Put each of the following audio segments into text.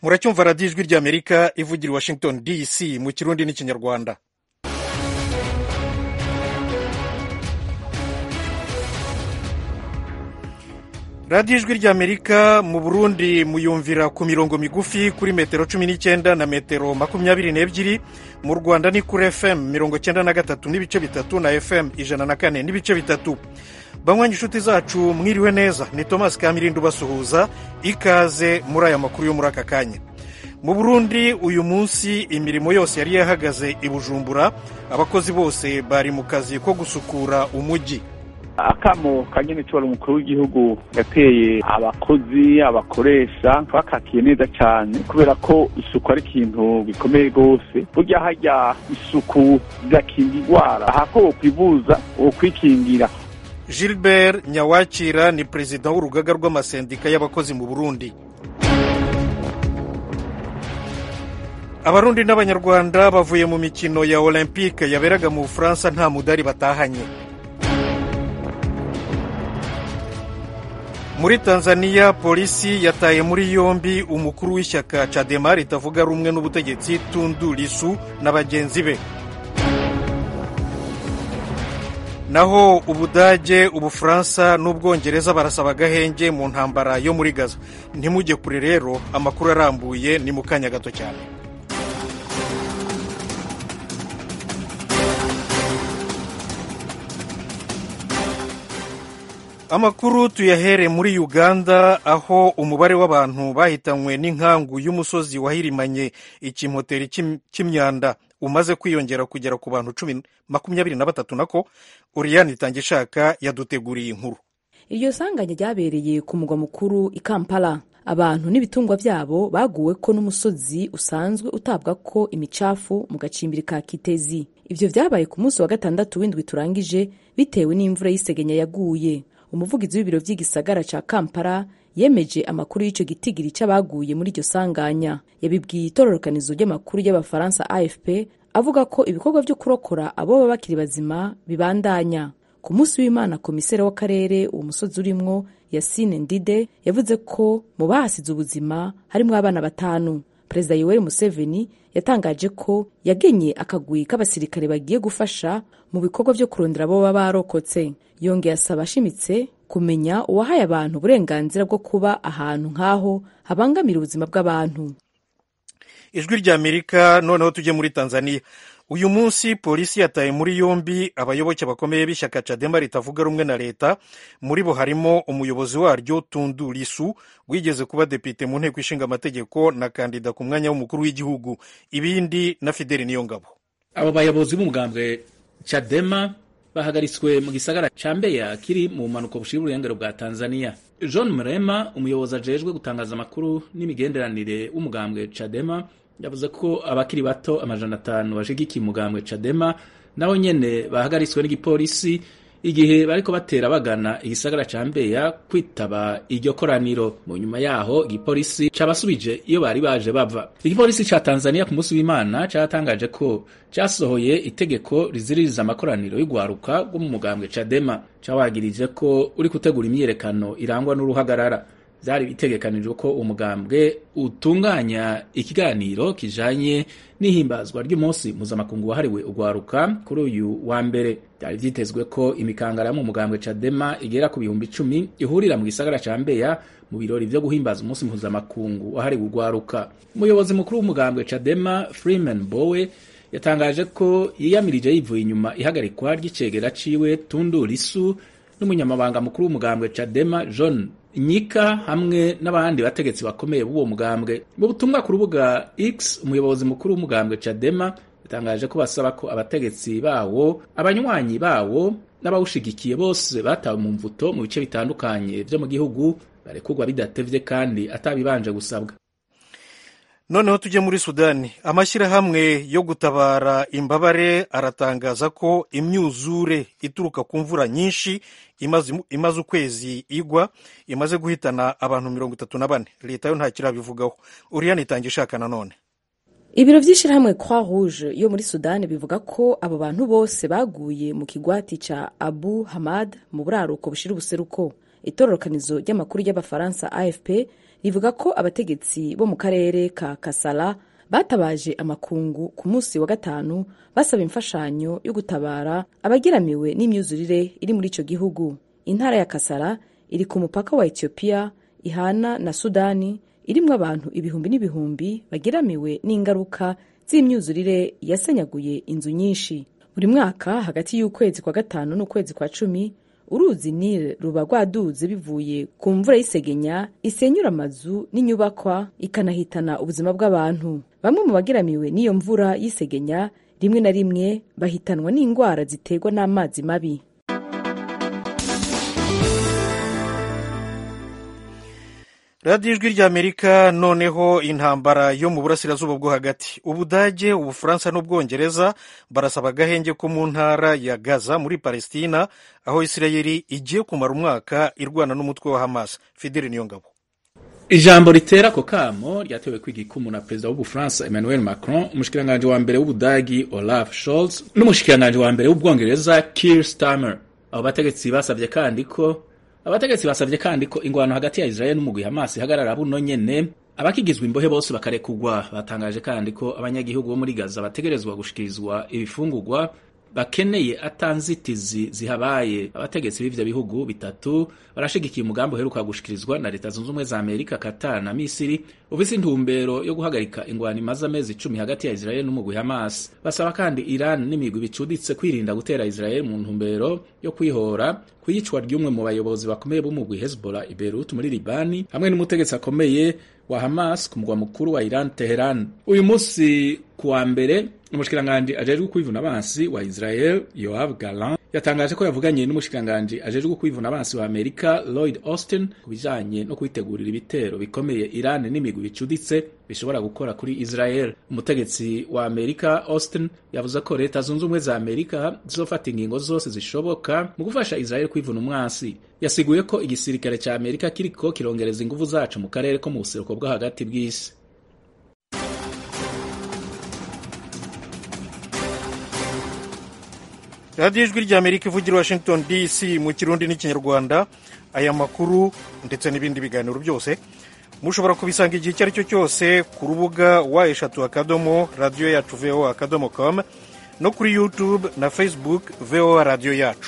muracyumva radiyo ijwi ry'amerika ivugira i washington dc mu kirundi n'ikinyarwanda radiyo ijwi ry'amerika mu burundi muyumvira ku mirongo migufi kuri metero cumi n'icyenda na metero makumyabiri n'ebyiri mu rwanda ni kuri fm mirongo cyenda na gatatu n'ibice bitatu na fm ijana na kane n'ibice bitatu banywanyi inshuti zacu mwiriwe neza ni thomas kamirindi ubasuhuza ikaze muri aya makuru yo muri aka kanya mu burundi uyu munsi imirimo yose yari yahagaze i bujumbura abakozi bose bari mu kazi ko gusukura umujyi akamo kanyene cobora umukuru w'igihugu yateye abakozi abakoresha bakakiye neza cane kubera ko isuku ari ikintu gikomeye rwose burya harya isuku rirakinga indwara ahako wokwivuza wokwikingira gilbert nyawakira ni perezida w'urugaga rw'amasendika y'abakozi mu burundi abarundi n'abanyarwanda bavuye mu mikino ya olympique yaberaga mu bufaransa nta mudari batahanye muri tanzania polisi yataye muri yombi umukuru w'ishyaka cadema ritavuga rumwe n'ubutegetsi tundu lisu na bagenzi be naho ubudage ubufaransa n'ubwongereza barasaba agahenge mu ntambara yo muri gaza ntimujye kure rero amakuru arambuye ni mu kanya gato cyane amakuru tuyahere muri uganda aho umubare w'abantu bahitanywe n'inkangu y'umusozi wahirimanye ikimoteri cy'imyanda umaze kwiyongera kugera ku bantu cumi makumyabiri na batatu nako uriyani itangishaka yaduteguriye inkuru iryo sanganya ryabereye ku mugwa mukuru i kampala abantu n'ibitungwa byabo baguwe ko n'umusozi usanzwe utabwa ko imicafu mu gacimbiri ka kitezi ibyo byabaye ku munsi wa gatandatu w'indwi turangije bitewe n'imvura y'isegenya yaguye umuvugizi w'ibiro by'igisagara ca kampala yemeje amakuru y'icyo gitigiri cy'abaguye muri iryo sanganya yabibwiye itororokanizo ry'amakuru y'abafaransa afp avuga ko ibikorwa byo kurokora abo baba bakiri bazima bibandanya ku munsi w'imana komiseri w'akarere uwo musozi urimwo yasine ndide yavuze ko mu bahasize ubuzima harimwo abana batanu perezida yoweri museveni yatangaje ko yagenye akagwi k'abasirikare bagiye gufasha mu bikorwa byo kurondera abo baba barokotse yongeye asaba ashimitse kumenya uwahaye abantu uburenganzira bwo kuba ahantu nk'aho habangamira ubuzima bw'abantu ijwi ry'amerika noneho tujye muri tanzania uyu munsi polisi yataye muri yombi abayoboke bakomeye b'ishyaka cadema ritavuga rumwe na leta muri bo harimo umuyobozi waryo tundu lisu wigeze kuba depite mu nteko ishinga amategeko na kandida ku mwanya w'umukuru w'igihugu ibindi na fideli niyongabo abo bayobozi b'umugambwe cadema bahagaritswe mu gisagara ca mbeya kiri mu mpanuka bushira uburengero bwa tanzania john mrema umuyobozi ajejwe gutangaza amakuru n'imigenderanire w'umugambwe cadema yavuze ko abakiri bato amajana atanu bashigikiye umugambwe cadema nabo nyene bahagaritswe n'igipolisi igihe bariko batera bagana igisagara ca mbeya kwitaba iryo koraniro mu nyuma yaho igipolisi cabasubije iyo bari baje bava igipolisi ca tanzania ku munsi w'imana catangaje ko casohoye itegeko riziririza amakoraniro y'ugwaruka rwo mu mugambwe cadema cawagirije ko uri gutegura imyiyerekano irangwa n'uruhagarara byari bitegekanijwe ko umugambwe utunganya ikiganiro kijanye n'ihimbazwa ry'umunsi mpuzamakungu wahariwe ugwaruka kuri uyu wa mbere byari vyitezwe ko imikangara yo mu mugambwe cadema igera ku bihumbi icumi ihurira mu gisagara ca mbeya mu birori vyo guhimbaza umunsi mpuzamakungu wahariwe ugwaruka umuyobozi mukuru w'umugambwe cadema freeman bowe yatangaje ko yiyamirije yivuye inyuma ihagarikwa ry'icegera ciwe tundu lisu n'umunyamabanga mukuru w'umugambwe cadema john nyika hamwe n'abandi bategetsi bakomeye b'uwo mugambwe mu butumwa ku rubuga x umuyobozi mukuru w'umugambwe cadema yatangaje ko basaba ko abategetsi bawo abanywanyi bawo n'abawushigikiye bose batawe mu mvuto mu bice bitandukanye vyo mu gihugu barekurwa bidatevye kandi atabibanje gusabwa noneho tujye muri sudani amashyirahamwe yo gutabara imbabare aratangaza ko imyuzure ituruka ku mvura nyinshi imaze ukwezi igwa imaze guhitana abantu mirongo itatu na bane leta yo nta kirabivugaho uriyani itanga ishaka nanone ibiro by'ishyirahamwe croix rouge yo muri sudani bivuga ko abo bantu bose baguye mu kigwati ca abu hamad mu buraruko bushira ubuseruko itororokanizo ry'amakuru y'abafaransa afp rivuga ko abategetsi bo mu karere ka kasala batabaje amakungu ku munsi wa gatanu basaba imfashanyo yo gutabara abageramiwe n'imyuzurire iri muri ico gihugu intara ya kasala iri ku mupaka wa etiyopiya ihana na sudani irimwo abantu ibihumbi n'ibihumbi bageramiwe n'ingaruka z'imyuzurire yasenyaguye inzu nyinshi buri mwaka hagati y'ukwezi kwa gatanu n'ukwezi kwa cumi uruzi nile ruba rwaduze bivuye ku mvura y'isegenya isenyura amazu n'inyubakwa ikanahitana ubuzima bw'abantu bamwe mu bageramiwe n'iyo mvura y'isegenya rimwe na rimwe bahitanwa n'indwara ziterwa n'amazi mabi radiyo ijwi ry'amerika noneho intambara yo mu burasirazuba bwo hagati ubudage ubufaransa n'ubwongereza barasaba agahenge ko mu ntara ya gaza muri palestina aho isirayeli igiye kumara umwaka irwana n'umutwe wa hamas fideli niyongabo ijambo ritera ako kamo ryatewe kw'igikumu na perezida w'ubufaransa emmanuel macron umushikiranganji wa mbere w'ubudagi olaf scholz n'umushikiranganji wa mbere w'ubwongereza kier starmer abo bategetsi basabye kandi ko abategetsi basabye kandi ko ingwano hagati ya Israel n'umugwi Hamas ihagarara buno nyene abakigizwe imbohe bose bakarekugwa batangaje kandi ko abanyagihugu bo muri Gaza bategerezwa gushikirizwa ibifungurwa bakeneye atanzitizi zihabaye abategetsi b'ivyo bihugu bitatu barashigikiye umugambi uheruka gushikirizwa na leta zunze ubumwe za Amerika Qatar na Misiri ufise intumbero yo guhagarika ingwano imaze amezi icumi hagati ya Israel n'umugwi Hamas basaba kandi Iran n'imigwi bicuditse kwirinda gutera Israel mu ntumbero yo kwihora kwiyicwa ry'umwe mu bayobozi bakomeye b'umugwi Hezbollah i Beirut muri Libani hamwe n'umutegetsi akomeye wa Hamas ku mugwa mukuru wa Iran Teheran uyu munsi kuwa mbere umushikiranganji ajejwe kwivuna abansi wa Israel Yoav Gallant yatangaje ko yavuganye n'umushikiranganji ajejwe kwivuna abansi wa Amerika Lloyd Austin ku bijanye no kwitegurira ibitero bikomeye Iran n'imigwi bicuditse bishobora gukora kuri Israel umutegetsi wa Amerika Austin yavuze ko leta zunze ubumwe za Amerika zizofata ingingo zose zishoboka mu gufasha Israel kwivuna umwansi yasiguye ko igisirikare ca Amerika kiriko kirongereza inguvu zacu mu karere ko mu buseruko bwo hagati bw'isi radiyo ijwi ry'amerika ivugira washington dc mu kirundi n'ikinyarwanda aya makuru ndetse n'ibindi biganiro byose mushobora kubisanga igihe icyo ari cyo cyose ku rubuga wa eshatu akadomo radiyo yacu voa akadomo com no kuri youtube na facebook voa radiyo yacu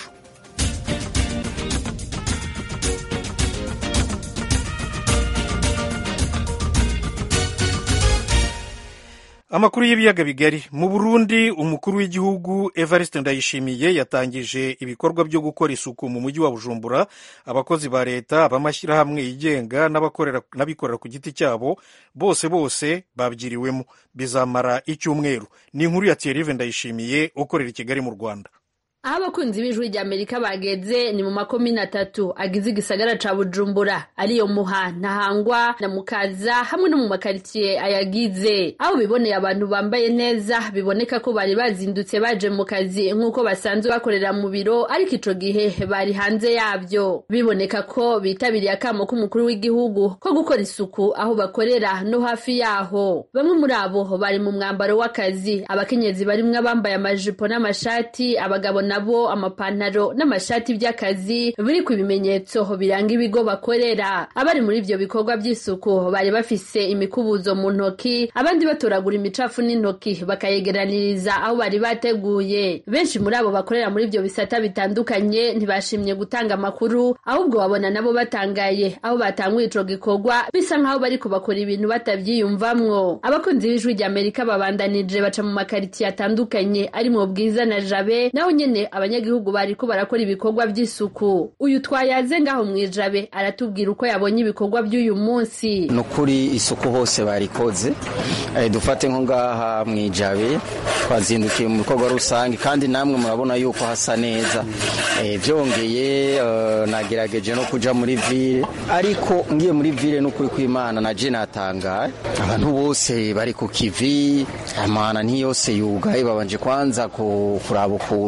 amakuru y'ibiyaga bigari mu burundi umukuru w'igihugu evariste ndayishimiye yatangije ibikorwa byo gukora isuku mu mujyi wa bujumbura abakozi ba leta abamashyirahamwe yigenga n'abikorera ku giti cyabo bose bose babyiriwemo bizamara icyumweru ni inkuru ya thierry ndayishimiye ukorera i kigali mu rwanda aho abakunzi b'ijwi rya amerika bageze ni mu makomine atatu agize igisagara ca bujumbura ariyo muha ntahangwa na mukaza hamwe no mu makaritsiye ayagize aho biboneye abantu bambaye neza biboneka ko bari bazindutse baje mu kazi nk'uko basanzwe bakorera mu biro ariko ico gihe bari hanze yabyo biboneka ko bitabiriye akamo k'umukuru w'igihugu ko gukora isuku aho bakorera no hafi yaho bamwe muri abo bari mu mwambaro w'akazi abakenyezi barimwo abambaye amajipo n'amashati abagabo nabo amapantaro n'amashati by'akazi biri ku bimenyetso biranga ibigo bakorera abari muri ivyo bikorwa by'isuku bari bafise imikubuzo mu ntoki abandi batoragura imicafu n'intoki bakayegeraniriza aho bari bateguye benshi muri abo bakorera muri ivyo bisata bitandukanye ntibashimye gutanga amakuru ahubwo babona nabo batangaye aho batanguye ico gikorwa bisa nk'aho bari kubakora ibintu batavyiyumvamwo abakunzi b'ijwi rya amerika babandanije baca mu makaritsiye atandukanye ari mu bwiza na jabe naho nyene abanyagihugu bariko barakora ibikorwa by'isuku uyu twayaze ngaho mwijabe aratubwira uko yabonye ibikorwa by'uyu munsi ni ukuri isuku hose barikoze e, dufate nko ngaha mwijabe twazindukiye mu bikorwa rusange kandi namwe murabona yuko hasa neza e, vyongeye uh, nagerageje no kuja muri ville ariko ngiye muri ville n'ukuri kw'imana naje natangaye abantu bose bari ku kivi amana ntiyose yugaye babanje kwanza kuraba ukuntu bogira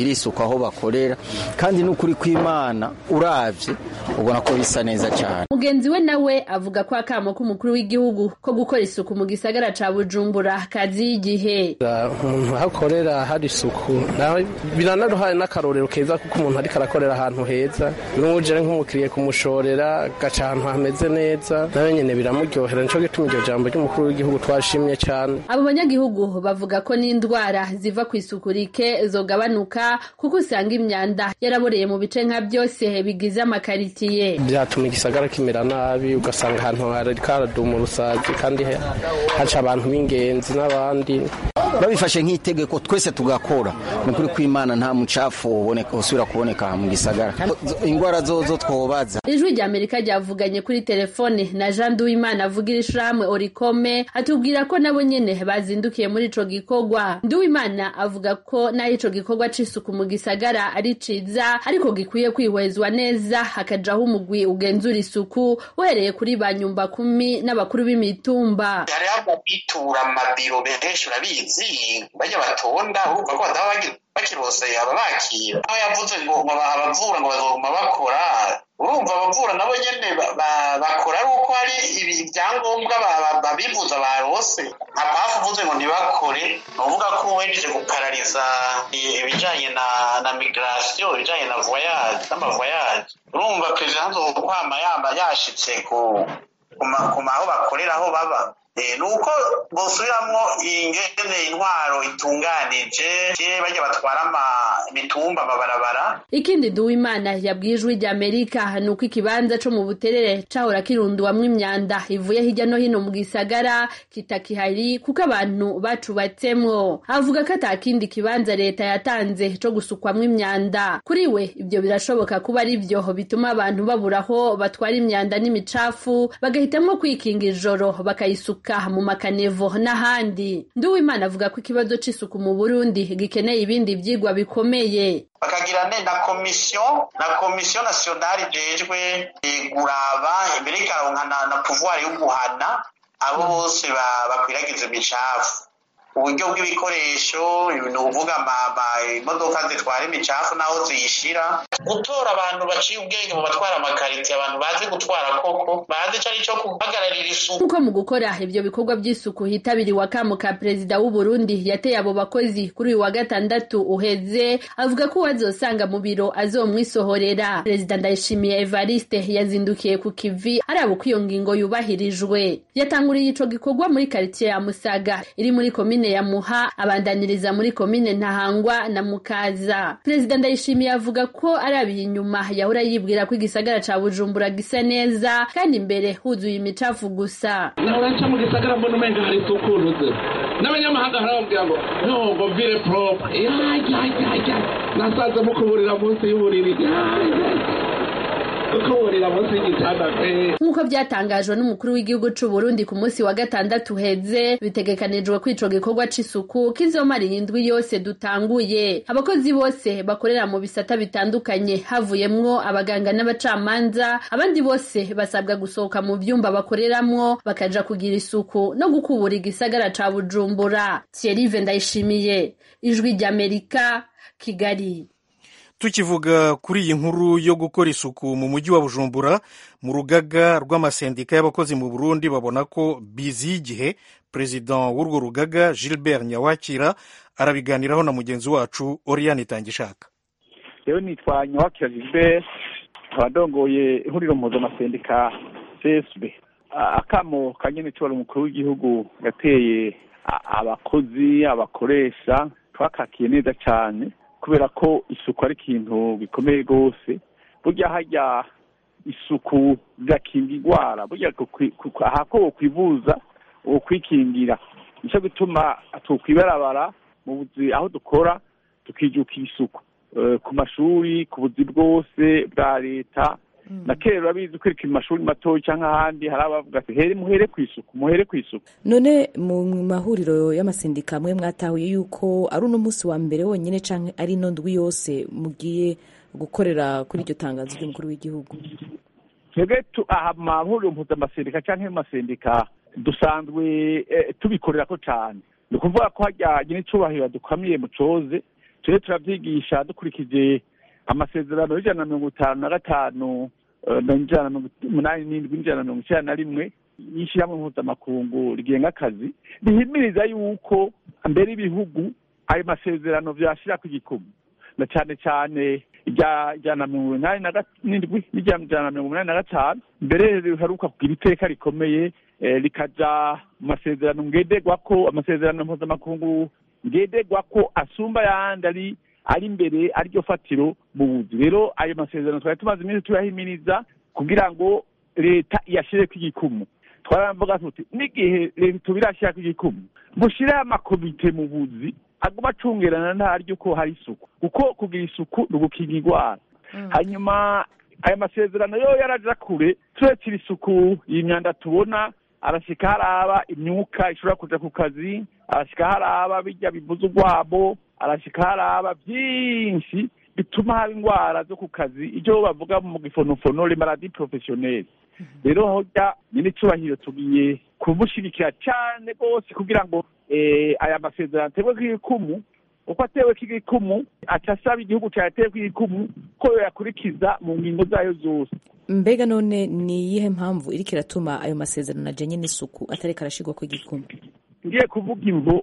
bagira isuku aho bakorera kandi n'ukuri kw'imana uravye ubona ko bisa neza cyane mugenzi we nawe avuga ko akamo k'umukuru w'igihugu ko gukora isuku mu gisagara ca bujumbura kazi y'igihe umuntu ahakorera hari isuku nawe biranaruhaye n'akarorero keza kuko umuntu ariko arakorera ahantu heza n'uje nk'umukiriye kumushorera agaca ahantu hameze neza nawe nyene biramuryohera nico gituma iryo jambo ry'umukuru w'igihugu twashimye cyane abo banyagihugu bavuga ko n'indwara ziva ku isuku rike zogabanuka kuko usanga imyanda yaraboreye mu bice nka byose bigize amakaritiye byatuma igisagara kimera nabi ugasanga ahantu hariko haraduma urusazi kandi haca abantu b'ingenzi n'abandi babifashe nk'itegeko twese tugakora ni ukuri kw'imana nta mucafu usubira kuboneka mu gisagara indwara zozo twobaza ijwi rya amerika ryavuganye kuri telefone na jean duwimana avugira ishirahamwe orikome atubwira ko nabo nyene bazindukiye muri ico gikorwa nduwimana avuga ko naho ico gikorwa c'isuku mu gisagara ari ciza ariko gikwiye kwihwezwa neza hakajaho umugwi ugenzura isuku uhereye kuri ba nyumba kumi n'abakuru b'imitumba hariho ababitura mu mabiro benshi urabizi bajya batonda urumva ko bataba bakirose ababakira aho yavuze ngo abavura ngo bazoguma bakora urumva abavura nabo nyene bakora ari uko hari ibyangombwa babivuza barose nka pafu uvuze ngo ntibakore ni uvuga ko wejeje guparariza ibijanye na na migration ibijanye na voyage n'amavoyage urumva perezida nzokwama yamba yashitse ku ku maho bakorera aho baba nuko bosubiramwo ingene intwaro itunganije bajya batwara imitumba amabarabara ikindi duwimana yabwiye ijwi rya amerika ni uko ikibanza co mu buterere cahora kirunduwamwo imyanda ivuye hirya no hino mu gisagara kitakihari kuko abantu bacubatsemwo avuga ko ata kindi kibanza leta yatanze co gusukwamwo imyanda kuri we ibyo birashoboka kuba ari vyo bituma abantu babura aho batwara imyanda n'imicafu bagahitamwo kwikinga ijoro bakayisuka mu makanevo n'ahandi nduwimana avuga ko ikibazo c'isuku mu burundi gikeneye ibindi vyigwa bikomeye bakagira ne na komisiyo na komisiyo nasiyonari ijejwe guraba imbere ikaronka na pouvoir yo guhana abo bose bakwiragiza imicafu uburyo bw'ibikoresho ni ukuvuga imodoka zitwara imicafu n'aho ziyishira gutora abantu baciye ubwenge mu batwara amakariti abantu bazi gutwara koko bazi icyo ari cyo guhagararira isuku nkuko mu gukora ibyo bikorwa by'isuku hitabiriwe akamo ka perezida w'u Burundi yateye abo bakozi kuri uyu wa gatandatu uheze avuga ko uwazosanga mu biro azomwisohorera perezida ndayishimiye evariste yazindukiye ku kivi araba uko iyo ngingo yubahirijwe yatanguriye ico gikorwa muri karitiye ya musaga iri muri komine ya muha abandaniriza muri komine ntahangwa na mukaza perezida ndayishimiye avuga ko arabiye inyuma yahora yibwira ko igisagara ca bujumbura gisa neza kandi imbere huzuye imicafu gusa nahora nca mu gisagara mbona umenga hari isuku ruze n'abanyamahanga harababwira ngo ntongo vire propre yajyajyajya nasanze mukuburira munsi y'uburiri nk'uko byatangajwe n'umukuru w'igihugu c'u Burundi ku munsi wa gatandatu uheze bitegekanijwe ko ico gikorwa c'isuku kizomara indwi yose dutanguye abakozi bose bakorera mu bisata bitandukanye havuyemwo abaganga n'abacamanza abandi bose basabwa gusohoka mu vyumba bakoreramwo bakaja kugira isuku no gukubura igisagara ca Bujumbura Thierry Ndayishimiye ijwi ry'Amerika Kigali tukivuga kuri iyi nkuru yo gukora isuku mu mujyi wa bujumbura mu rugaga rw'amasendika y'abakozi mu burundi babona ko biziye igihe perezida w'urwo rugaga gilbert nyawakira arabiganiraho na mugenzi wacu oriane itangishaka rero nitwa nyawakira gilbert nkaba ndongoye ihuriro mpuzamasendika csb akamo kanyene cobora umukuru w'igihugu yateye abakozi abakoresha twakakiye neza cane kubera ko isuku ari ikintu gikomeye rwose burya hajya isuku rirakinga indwara burya ahako wokwivuza wokwikingira nicyo gituma tukwibarabara mu buzi aho dukora tukijukira isuku ku mashuri ku buzi bwose bwa leta na kera urabizi kwereka mu mashuri matoya cyangwa ahandi hari abavuga ati here muhere ku isuku muhere ku isuku none mu mahuriro y'amasendika amwe mwatahuye yuko ari uno munsi wa mbere wonyine cyangwa ari ino ndwi yose mugiye gukorera kuri iryo tangazo ry'umukuru w'igihugu twebwe aha mu mahuriro mpuzamasendika cyangwa mu masendika dusanzwe tubikorera ko cyane ni ukuvuga ko hajyanye n'icyubahiro dukamiye mu coze tujye turavyigisha dukurikije amasezerano y'ijana na mirongo itanu na gatanu n'ijana na mirongo umunani n'indwi n'ijana na mirongo icenda na rimwe y'ishyirahamwe mpuzamakungu rigenga akazi rihimiriza yuko mbere ibihugu ayo masezerano vyashira ku gikumu na cane cane irya ijana na mirongo inani n'indwi n'ijana na mirongo umunani na gatanu mbere riheruka kugira iteka rikomeye rikaja mu masezerano ngenderwako amasezerano mpuzamakungu ngenderwako asumba ayandi ari ari imbere ariryo fatiro mu buzi rero ayo masezerano twari tumaze iminsi tuyahimiriza kugira ngo leta iyashireko igikumu twaravuga tuti n'igihe leta tubirashirako igikumu mushireho amakomite mu buzi aguma acungerana ntaryo ko hari isuku kuko kugira isuku ni ugukinga indwara hanyuma aya masezerano yo yaraja kure turekera isuku iyi myanda tubona arashika haraba imyuka ishobora kuja ku kazi arashika haraba bijya bivuza urwabo arashika haraba byinshi bituma haba indwara zo ku kazi icyo bavuga mu gifonofono le maladie professionnelle rero hoja nyine icubahiro tugiye kumushigikira cane rwose kugira ngo aya masezerano aterwe k'igikumu uko atewe k'igikumu aca asaba igihugu cayatewe k'igikumu ko yoyakurikiza mu ngingo zayo zose mbega none ni iyihe mpamvu iriko iratuma ayo masezerano ajanye n'isuku atareka arashirwako igikumu ngiye kuvuga imvo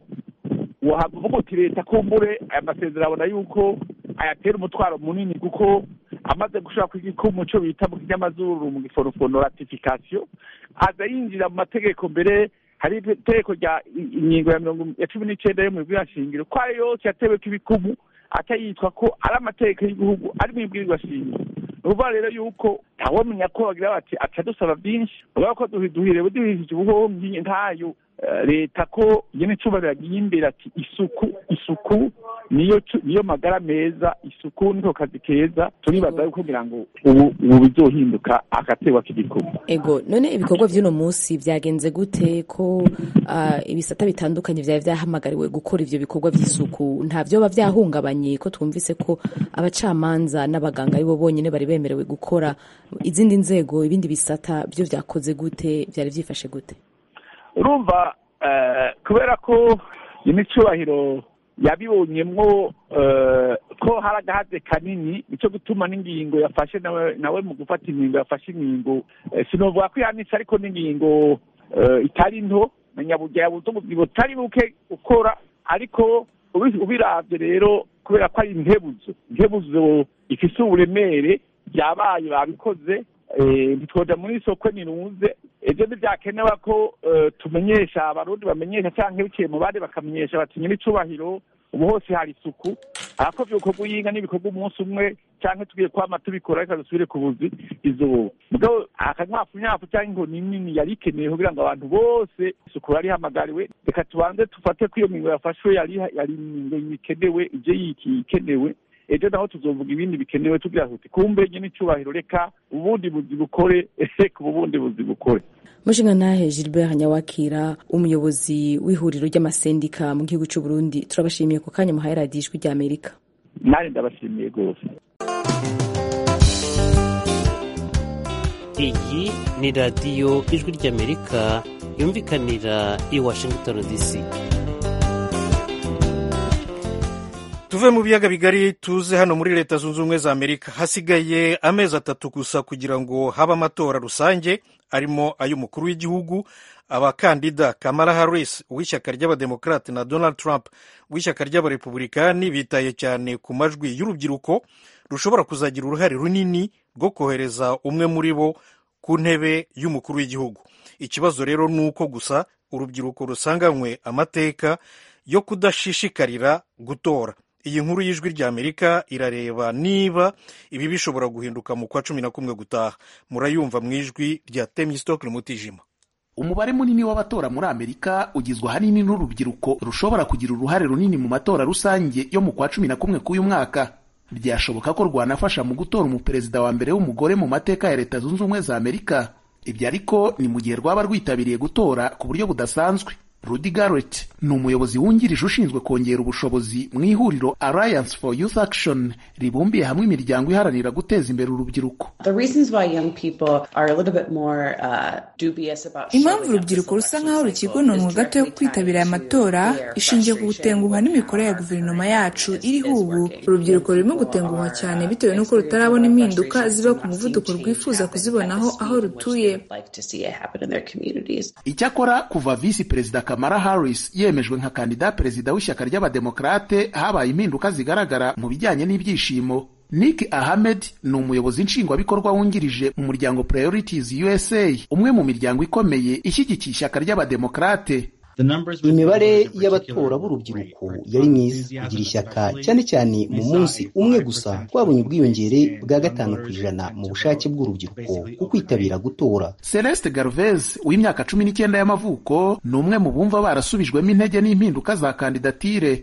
wavuga uti leta kumbure aya masezerano abona yuko ayatera umutwaro munini kuko amaze gushaka ku igikumu cyo bita mu kinyamazuru mu gifonofono ratification aza yinjira mu mategeko mbere hari itegeko rya ingingo ya mirongo ya cumi n'icenda yo mu ibwirwa shingiro ko ayo yose yateweko ibikumu aca yitwa ko ari amategeko y'igihugu ari mu ibwirizwa shingiro ni ukuvuga rero yuko ntawamenya ko bagira bati aca dusaba byinshi urabona ko duhirewe duhishije ubuhomyi ntayo leta ko nyine icubahiro yagiye imbere ati isuku isuku niyo niyo magara meza isuku niko kazi keza turibaza yuko kugira ngo ubu ubu bizohinduka agatewa k'igikumu ego none ibikorwa vy'uno munsi vyagenze gute ko uh, ibisata bitandukanye vyari vyahamagariwe gukora ivyo bikorwa vy'isuku nta vyoba vyahungabanye ko twumvise ko abacamanza n'abaganga aribo bonyene bari bemerewe gukora izindi nzego ibindi bisata vyo vyakoze gute vyari vyifashe gute urumva kubera ko imicubahiro yabibonyemwo ko hari agahaze kanini nicyo gutuma n'ingingo yafashe nawe mu gufata ingingo yafashe ingingo sinovuga ko yanitse ariko n'ingingo itari nto na nyaburya yabuze ubuzima butari buke ukora ariko ubiravye rero kubera ko ari intebuzo intebuzo ifise uburemere byabaye babikoze ntitwoja muri soko ninuze ejo ntibyakenewe ko tumenyesha abarundi bamenyesha canke biciye mu bandi bakamenyesha bati nyir'icubahiro ubu hose hari isuku arako vyokorwa uyinga n'ibikorwa umunsi umwe canke tugiye kwama tubikora reka dusubire ku buzi izuba mugabo akanywafunyafu canke inkoni nini yari ikenewe kugira ngo abantu bose isuku yari ihamagariwe reka tubanze dufate ko iyo ngingo yafashwe yari yari ingingo ikenewe ivyo yiki ikenewe ejo naho tuzovuga ibindi bikenewe tugira tuti kumbe nyine icubahiro reka ubundi buzi bukore reka ubundi buzi bukore mushingantahe gilbert nyawakira umuyobozi w'ihuriro ry'amasendika mu gihugu cy'u burundi turabashimiye ku kanya muhaye radiyo ijwi ry'amerika nanjye ndabashimiye rwose iyi ni radiyo ijwi ry'amerika yumvikanira i washington dc tuve mu biyaga bigari tuze hano muri leta zunze ubumwe za amerika hasigaye amezi atatu gusa kugira ngo habe amatora rusange arimo ay'umukuru w'igihugu abakandida kamara harris w'ishyaka ry'abademokarate na donald trump w'ishyaka ry'abarepublikani bitaye cyane ku majwi y'urubyiruko rushobora kuzagira uruhare runini rwo kohereza umwe muri bo ku ntebe y'umukuru w'igihugu ikibazo rero ni uko gusa urubyiruko rusanganywe amateka yo kudashishikarira gutora iyi nkuru y'ijwi ry'amerika irareba niba ibi bishobora guhinduka mu kwa cumi na kumwe gutaha murayumva mu ijwi rya temistokle mutijima umubare munini w'abatora muri amerika ugizwe ahanini n'urubyiruko rushobora kugira uruhare runini mu matora rusange yo mu kwa cumi na kumwe k'uyu mwaka byashoboka ko rwanafasha mu gutora umuperezida wa mbere w'umugore mu mateka ya leta zunze ubumwe za amerika ibyo ariko ni mu gihe rwaba rwitabiriye gutora ku buryo budasanzwe Rudy Garrett ni umuyobozi wungirije ushinzwe kongera ubushobozi mu ihuriro Alliance for Youth Action ribumbiye hamwe imiryango iharanira guteza imbere urubyiruko impamvu urubyiruko rusa nk'aho rukigononwa gato yo kwitabira aya matora ishingiye ku gutenguhwa n'imikorere ya guverinoma yacu iriho ubu urubyiruko rurimo gutenguhwa cyane bitewe n'uko rutarabona impinduka ziba ku muvuduko rwifuza kuzibonaho aho rutuye icyakora kuva visi perezida kamara harris yemejwe nka kandida perezida w'ishyaka ry'abademokarate habaye impinduka zigaragara mu bijyanye n'ibyishimo nick ahmed ni umuyobozi nshingwabikorwa wungirije mu muryango priorities usa umwe mu miryango ikomeye ishyigikiye ishyaka ry'abademokarate imibare y'abatora b'urubyiruko yari myiza kugira ishyaka cyane cyane mu munsi umwe gusa twabonye ubwiyongere bwa gatanu ku ijana mu bushake bw'urubyiruko ku kwitabira gutora celeste garvez w'imyaka cumi n'icyenda y'amavuko ni umwe mu bumva barasubijwemo intege n'impinduka za kandidatire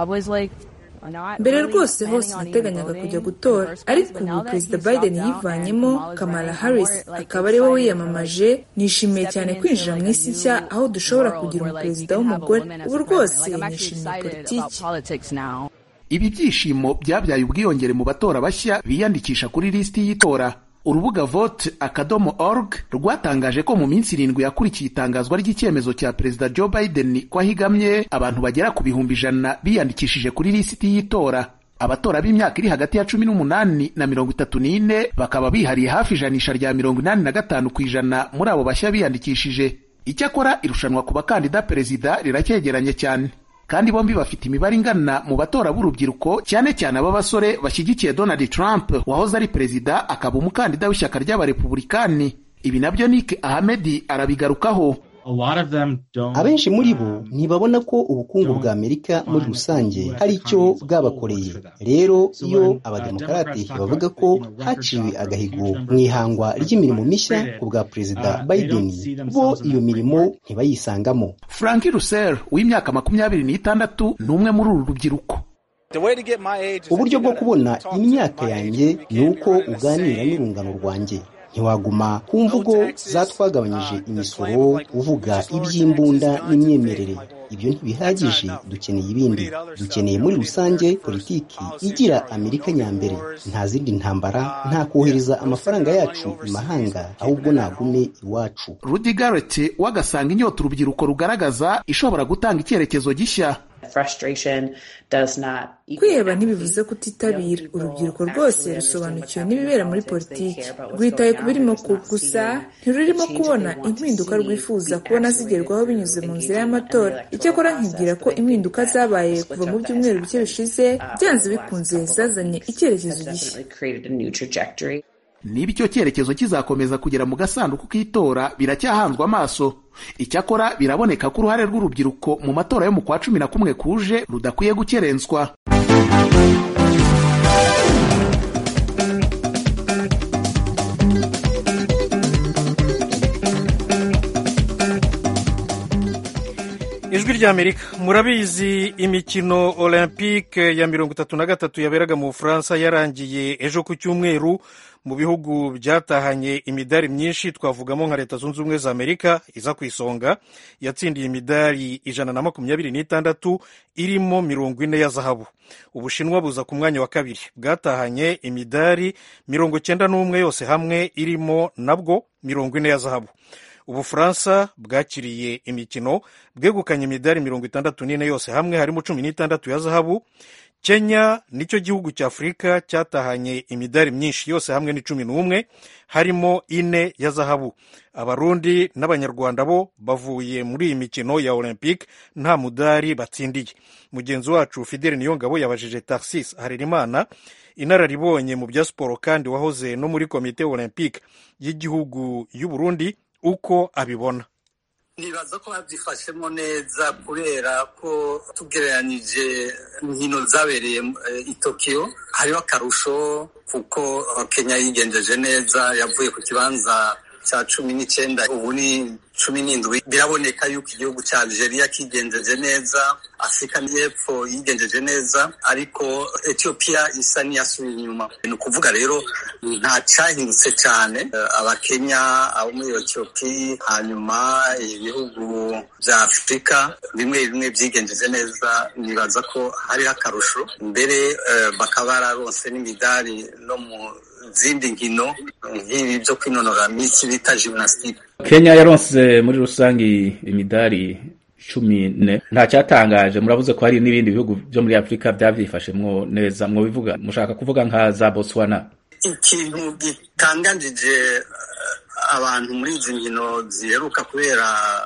mbere rwose hose nateganyaga kujya gutora ariko ubu perezida biden yivanyemo kamala harris akaba ari we wiyamamaje nishimiye cyane kwinjira mu isi nshya aho dushobora kugira umuperezida w'umugore ubu rwose nishimiye politiki ibi byishimo byabyaye ubwiyongere mu batora bashya biyandikisha kuri lisiti y'itora urubuga vote akadomo org rwatangaje ko mu minsi irindwi yakurikiye itangazwa ry'icyemezo cya perezida joe biden ko ahigamye abantu bagera ku bihumbi ijana biyandikishije kuri lisiti y'itora abatora b'imyaka iri hagati ya cumi n'umunani na mirongo itatu n'ine bakaba bihariye hafi ijanisha rya mirongo inani na gatanu ku ijana muri abo bashya biyandikishije icyakora irushanwa ku bakandida perezida riracyegeranye cyane kandi bombi bafite imibare ingana mu batora b'urubyiruko cyane cyane ab'abasore bashyigikiye Donald Trump wahoze ari perezida akaba umukandida w'ishyaka ry'abarepubulikani ibi nabyo Nick Ahmed arabigarukaho abenshi muri bo ntibabona ko ubukungu bwa amerika muri rusange hari icyo bwabakoreye rero iyo abademokarate bavuga ko haciwe agahigo mu ihangwa ry'imirimo mishya ku bwa perezida biden bo iyo mirimo ntibayisangamo frank russell w'imyaka makumyabiri n'itandatu ni umwe muri uru rubyiruko uburyo bwo kubona imyaka yanjye ni uko uganira n'urungano rwanjye ntiwaguma ku mvugo zatwagabanyije imisoro uvuga iby'imbunda n'imyemerere ibyo ntibihagije dukeneye ibindi dukeneye muri rusange politiki igira amerika nyambere nta zindi ntambara nta kohereza amafaranga yacu imahanga ahubwo nagume iwacu Rudy Garrett wagasanga inyota urubyiruko rugaragaza ishobora gutanga icyerekezo gishya kwiheba ntibivuze kutitabira urubyiruko rwose rusobanukiwe n'ibibera muri politiki rwitaye ku birimo gusa ntirurimo kubona impinduka rwifuza kubona zigerwaho binyuze mu nzira y'amatora icyakora nkibwira ko impinduka zabaye kuva mu byumweru bike bishize byanze bikunze zazanye icyerekezo gishya niba icyo cyerekezo kizakomeza kugera mu gasanduku k'itora biracyahanzwe amaso icyakora biraboneka ko uruhare rw'urubyiruko mu matora yo mu kwa cumi na kumwe kuje rudakwiye gukerenswa ijwi ry'amerika murabizi imikino olympique ya mirongo itatu na gatatu yaberaga mu bufaransa yarangiye ejo ku cyumweru mu bihugu byatahanye imidari myinshi twavugamo nka leta zunze ubumwe za amerika iza ku isonga yatsindiye imidari ijana na makumyabiri n'itandatu irimo mirongo ine ya zahabu ubushinwa buza ku mwanya wa kabiri bwatahanye imidari mirongo cyenda n'umwe yose hamwe irimo nabwo mirongo ine ya zahabu ubufaransa bwakiriye imikino bwegukanye imidari mirongo itandatu n'ine yose hamwe harimo cumi n'itandatu ya zahabu kenya nicyo gihugu cya afurika cyatahanye imidari myinshi yose hamwe ni cumi n'umwe harimo ine ya zahabu abarundi n'abanyarwanda bo bavuye muri iyi mikino ya olympique nta mudari batsindiye mugenzi wacu fideli niyongabo yabajije tarsis harerimana inararibonye mu bya siporo kandi wahoze no muri komite olympique y'igihugu y'uburundi uko abibona nibaza ko babyifashemo neza kubera ko tugereranyije inkino zabereye i tokiyo hariho akarusho kuko kenya yigenjeje neza yavuye ku kibanza cya cumi n'icyenda ubu ni cumi n'indwi biraboneka yuko igihugu cya Algeria kigenjeje neza afurika y'epfo yigenjeje neza ariko etiyopiya isa n'iyasubiye inyuma ni ukuvuga rero nta cyahindutse cyane abakenya abo muri etiyopiya hanyuma ibihugu bya afurika bimwe bimwe byigenjeje neza nibaza ko hariho akarusho mbere bakaba bararonse n'imidari no mu zindi nkino nk'ibi byo kwinonora minsi bita gymnastique kenya yaronse muri rusange imidari cumi ne nta cyatangaje muravuze ko hari n'ibindi bihugu byo muri afurika byabyifashemwo neza mwobivuga mushaka kuvuga nka za botswana ikintu gitanganije abantu muri izi nkino ziheruka kubera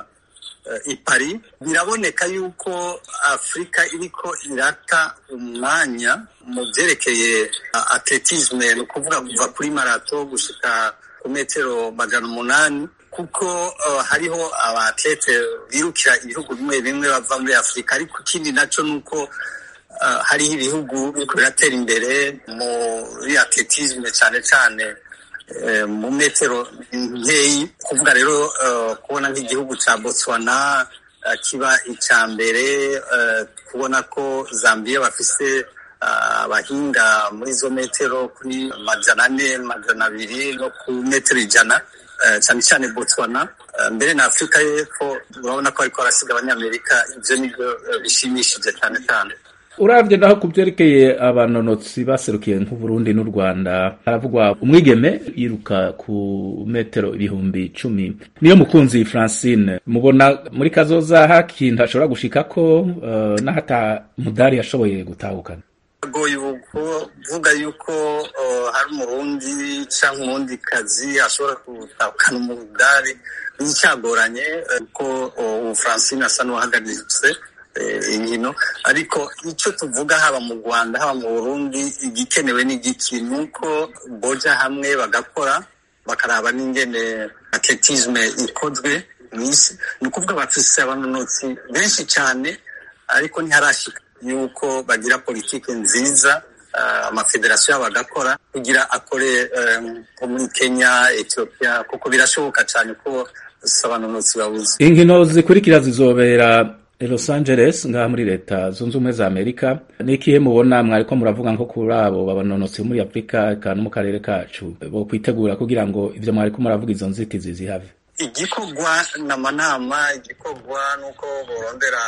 i Paris biraboneka yuko afurika iriko irata umwanya mu byerekeye atletisme ni ukuvuga kuva kuri marato gushika ku metero magana umunani kuko hariho abatlete birukira ibihugu bimwe bimwe bava muri afurika ariko ikindi nacyo ni uko hariho ibihugu biriko biratera imbere muri atletisme cyane cyane mu metero nkeyi kuvuga rero kubona nk'igihugu cya botswana kiba icya mbere kubona ko zambia bafise abahinga muri izo metero kuri majana ane majana abiri no ku metero ijana cyane cyane botswana mbere na afurika y'epfo urabona ko ariko barasiga abanyamerika ibyo nibyo bishimishije cyane cyane urabye naho ku byerekeye abanonotsi baserukiye nk'uburundi n'u rwanda haravugwa umwigeme yiruka ku metero ibihumbi icumi niyo mukunzi francine mubona muri kazoza hakintu ashobora gushika ko uh, n'ahata mudari yashoboye gutahukana agoye kuvuga yuko hari umurundi cyangwa umurundi kazi ashobora gutahukana umudari n'icyagoranye kuko ubu francine asa n'uwahagaritse inkino ariko icyo tuvuga haba mu rwanda haba mu burundi igikenewe n'igiki ni uko boja hamwe bagakora bakaraba n'ingene atletisme ikozwe mu isi ni ukuvuga bafise abanonotsi benshi cyane ariko ntiharashika yuko bagira politiki nziza amafederasiyo yabo agakora kugira akore nko muri kenya etiyopiya kuko birashoboka cyane ko abanonotsi babuze inkino zikurikira zizobera Los Angeles ngaha muri leta zunze ubumwe za Amerika ni ikihe mubona mwariko muravuga nko kuri abo babanonotsi muri Afurika eka no mu karere kacu bo kwitegura kugira ngo ivyo mwariko muravuga izo nzitizi zihave igikorwa n'amanama igikorwa nuko borondera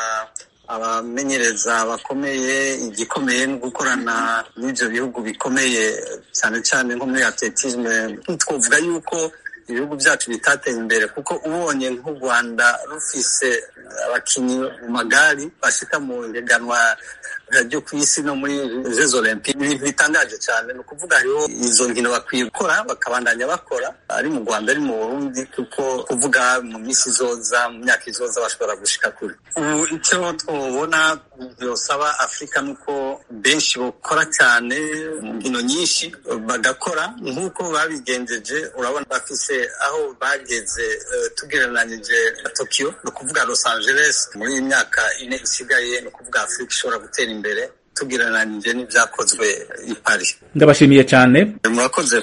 abamenyereza bakomeye igikomeye no gukorana n'ivyo bihugu bikomeye cyane cyane nko muri atletisme twovuga yuko ibihugu byacu bitateye imbere kuko ubonye nk'u rwanda rufise abakinnyi mu magari bashika mu higanwa ryo ku isi no muri jeux olympique ibintu bitangaje cyane ni ukuvuga hariho izo nkino bakwiye gukora bakabandanya bakora ari mu rwanda ari mu burundi kuko kuvuga mu minsi izoza mu myaka izoza bashobora gushika kure ubu icyo twobona byosaba afurika ni uko benshi bakora cyane mu nkino nyinshi bagakora nk'uko babigenjeje urabona bafise aho bageze tugereranyije na tokiyo ni ukuvuga los angeles muri iyi myaka ine isigaye ni ukuvuga afurika ishobora gutera imbere tugereranyije n'ibyakozwe i paris ndabashimiye cyane murakoze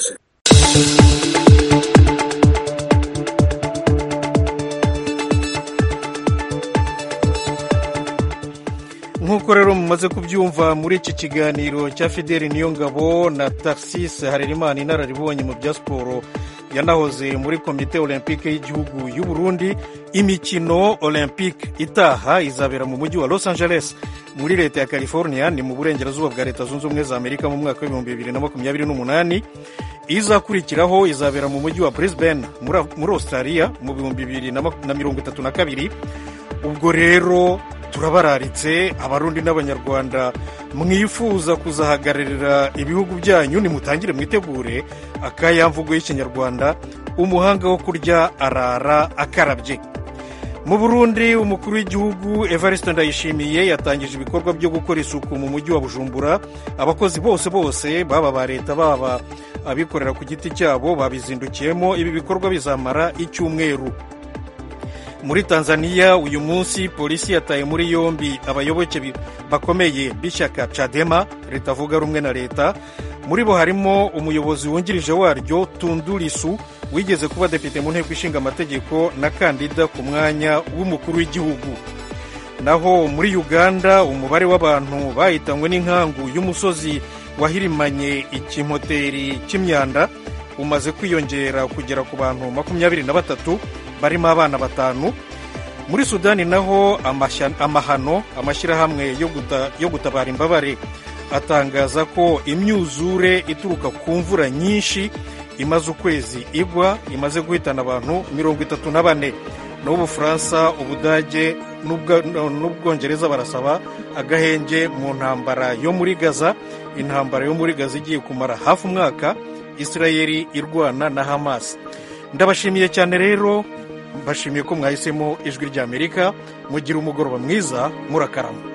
nk'uko rero mumaze kubyumva muri iki kiganiro cya fideli niyongabo na taxis harerimana inararibonye mu bya siporo yanahoze muri komite olympique y'igihugu y'u Burundi imikino olympique itaha izabera mu mujyi wa los angeles muri leta ya california ni mu burengerazuba bwa leta zunze ubumwe za amerika mu mwaka w'ibihumbi bibiri na makumyabiri n'umunani izakurikiraho izabera mu mujyi wa brisbane muri australia mu bihumbi bibiri na mirongo itatu na kabiri ubwo rero turabararitse abarundi n'abanyarwanda mwifuza kuzahagararira ibihugu byanyu nimutangire mwitegure akayamvugo y'ikinyarwanda umuhanga wo kurya arara akarabye mu burundi umukuru w'igihugu evariste ndayishimiye yatangije ibikorwa byo gukora isuku mu mujyi wa bujumbura abakozi bose bose baba ba leta baba abikorera ku giti cyabo babizindukiyemo ibi bikorwa bizamara icyumweru muri tanzania uyu munsi polisi yataye muri yombi abayoboke bakomeye b'ishyaka cadema ritavuga rumwe na leta muri bo harimo umuyobozi wungirije waryo tundurisu wigeze kuba depite mu nteko ishinga amategeko na kandida ku mwanya w'umukuru w'igihugu naho muri uganda umubare w'abantu bahitanywe n'inkangu y'umusozi wahirimanye ikimoteri cy'imyanda umaze kwiyongera kugera ku bantu makumyabiri na batatu barimo abana batanu muri sudani naho amahano amashyirahamwe yo gutabara imbabare atangaza ko imyuzure ituruka ku mvura nyinshi imaze ukwezi igwa imaze guhitana abantu mirongo itatu na bane n'ubufaransa ubudage n'ubwongereza barasaba agahenge mu ntambara yo muri gaza intambara yo muri gaza igiye kumara hafi umwaka israeli irwana na hamas ndabashimiye cyane rero mbashimiye ko mwahisemo ijwi ry'amerika mugira umugoroba mwiza murakarama